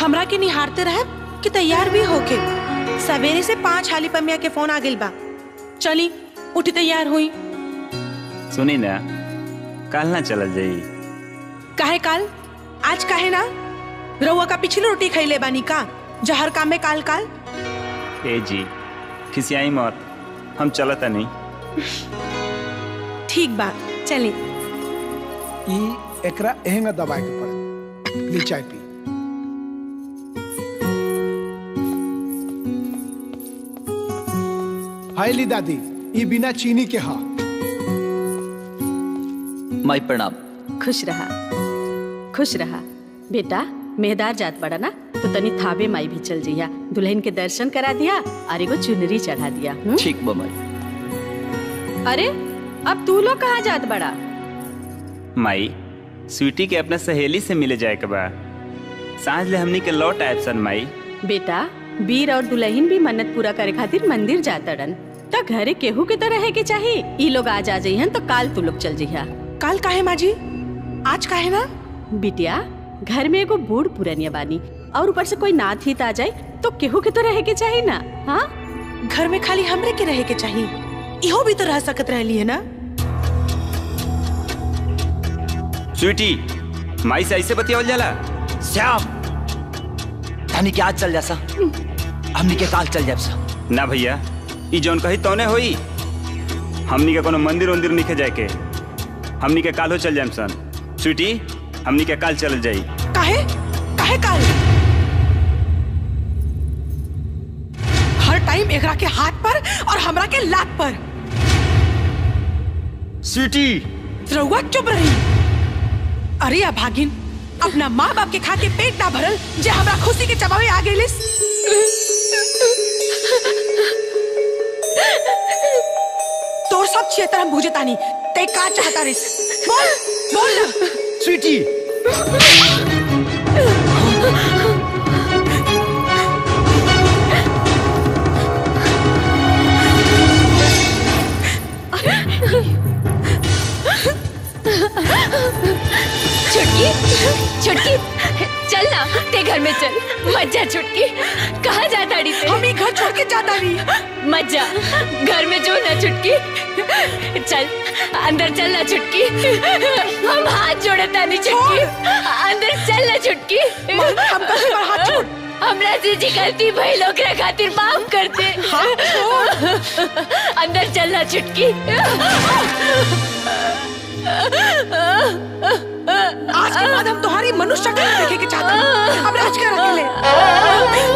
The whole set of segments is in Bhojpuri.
हमरा के निहारते रहे कि तैयार भी होके सवेरे से पांच हाली पमिया के फोन आ गइल बा चली उठी तैयार हुई सुनी ना काल ना चलल जाई काहे काल आज काहे ना रउआ का पिछली रोटी खैले बानी का जहर काम में काल काल ए जी खिसियाई मत हम चलता नहीं ठीक बा चली ई एकरा एहेंगा दबाए के पड़े ली चाय पी हाय ली दादी ई बिना चीनी के हा माई प्रणाम खुश रहा खुश रहा बेटा मेहदार जात बड़ा ना तो तनी थाबे माई भी चल जइया दुल्हन के दर्शन करा दिया और एगो चुनरी चढ़ा दिया हुँ? ठीक बा माई अरे अब तू लोग कहाँ जात बड़ा माई स्वीटी के अपना सहेली से मिले जाए के बा सांझ ले हमनी के लौट आयब सन माई बेटा वीर और दुल्हन भी मन्नत पूरा करे खातिर मंदिर जातड़न त घरे केहू के तो रहे के चाहिए ई लोग आज आ जइहन तो काल तू लोग चल जइहा काल काहे माजी आज काहे ना बिटिया घर में एगो बूढ़ पुरनिया बानी और ऊपर से कोई नाथ हित आ जाए तो केहू के तो रहे के चाहिए ना हाँ घर में खाली हमरे के रहे के चाहिए इहो भी तो रह सकत रहली है ना स्वीटी माई से ऐसे बतियावल जाला श्याम धनी के आज चल जा सा हमनी के काल चल जाब सा ना भैया ई जौन कही तौने होई हमनी के कोनो मंदिर उंदिर निखे जाए के हमनी के काल हो चल जाएम सन स्वीटी हमनी के काल चल जाई काहे काहे काल हर टाइम एकरा के हाथ पर और हमरा के लात पर स्वीटी रउआ चुप रही अरे अभागिन अपना माँ बाप के खा के पेट ना भरल जे हमरा खुशी के चबावे आ गइलिस तोर सब क्षेत्र हम बुझे तानी ते का चाहता रिस बोल बोल ना स्वीटी छुटकी छुटकी चल ना ते घर में चल मत जा छुटकी कहाँ जा ताड़ी ते हम ही घर छोड़ के जाता नहीं मत जा घर में जो ना छुटकी चल अंदर चल ना छुटकी हम हाथ जोड़े तानी छुटकी अंदर चल ना छुटकी हम कहीं पर हाथ छोड़ हमरा से जी गलती भई लोग खातिर माफ कर दे अंदर चल ना छुटकी आज के बाद हम तुम्हारी मनुष्य शक्ल नहीं देखे के चाहते हैं। अब राज कर अकेले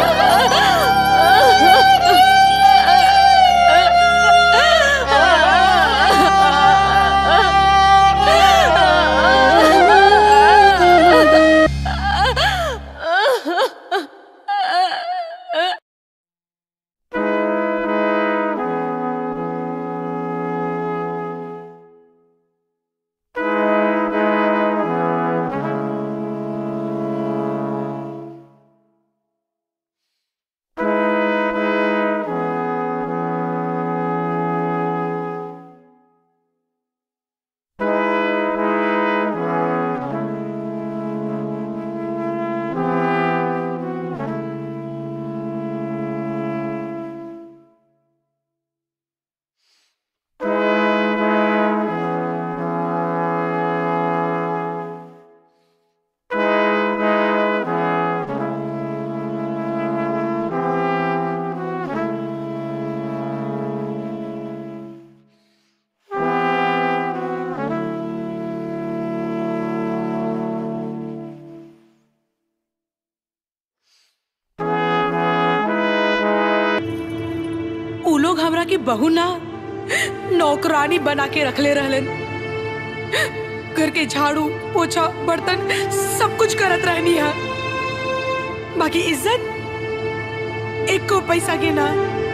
उ लोग हमरा के बहू ना नौकरानी बना के रखले रहलन घर के झाड़ू पोछा बर्तन सब कुछ करत रहनी है बाकी इज्जत एक को पैसा के ना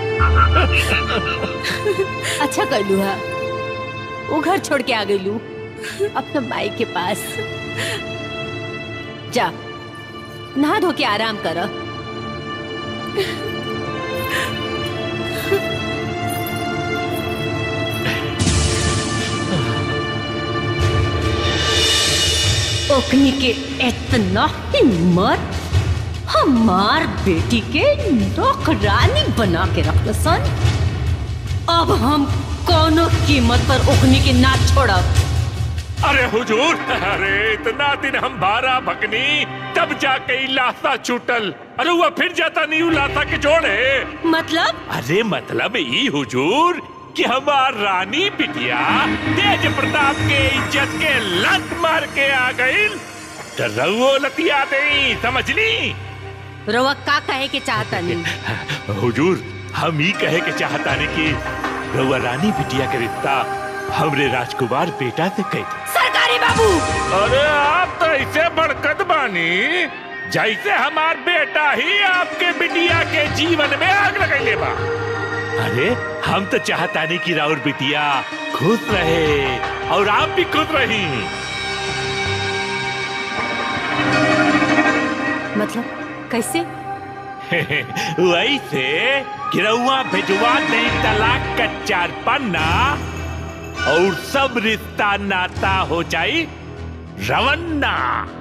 अच्छा कर लू हा वो घर छोड़ के आ गई लू अपना माई के पास जा नहा धो के आराम कर ओकनी के इतना हिम्मत हमार बेटी के नौकरानी बना के रख सन अब हम कोनो कीमत पर ओखनी के ना छोड़ब अरे हुजूर अरे इतना दिन हम भारा भगनी तब जाके ई लाशा छूटल अरे वो फिर जाता नहीं उ लाशा के जोड़े मतलब अरे मतलब ई हुजूर कि हमार रानी बिटिया तेज प्रताप के इज्जत के लत मार के आ गई तो रउओ लतिया दे समझली रवा का कहे के चाहता नहीं हुजूर हम ही कहे के चाहता ने कि रउआ रानी बिटिया के रिश्ता हमरे राजकुमार बेटा से कह दे सरकारी बाबू अरे आप तो ऐसे बड़कत बानी जैसे हमार बेटा ही आपके बिटिया के जीवन में आग लगैले बा अरे हम तो चाहता नहीं कि राउर बिटिया खुश रहे और आप भी खुश रही मतलब कैसे वैसे गिरौआ भिजवा दे तलाक का चार पन्ना और सब रिश्ता नाता हो जाई रवन्ना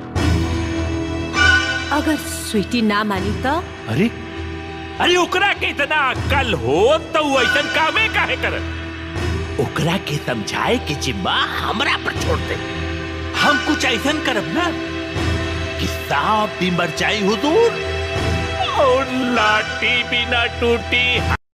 अगर स्वीटी ना मानी तो अरे अरे ओकरा के इतना अक्ल हो तो वो ऐसा कामे काहे कर ओकरा के समझाए के जिम्मा हमरा पर छोड़ दे हम कुछ ऐसा करब ना कि सांप भी मर जाई हुजूर और लाठी भी ना टूटी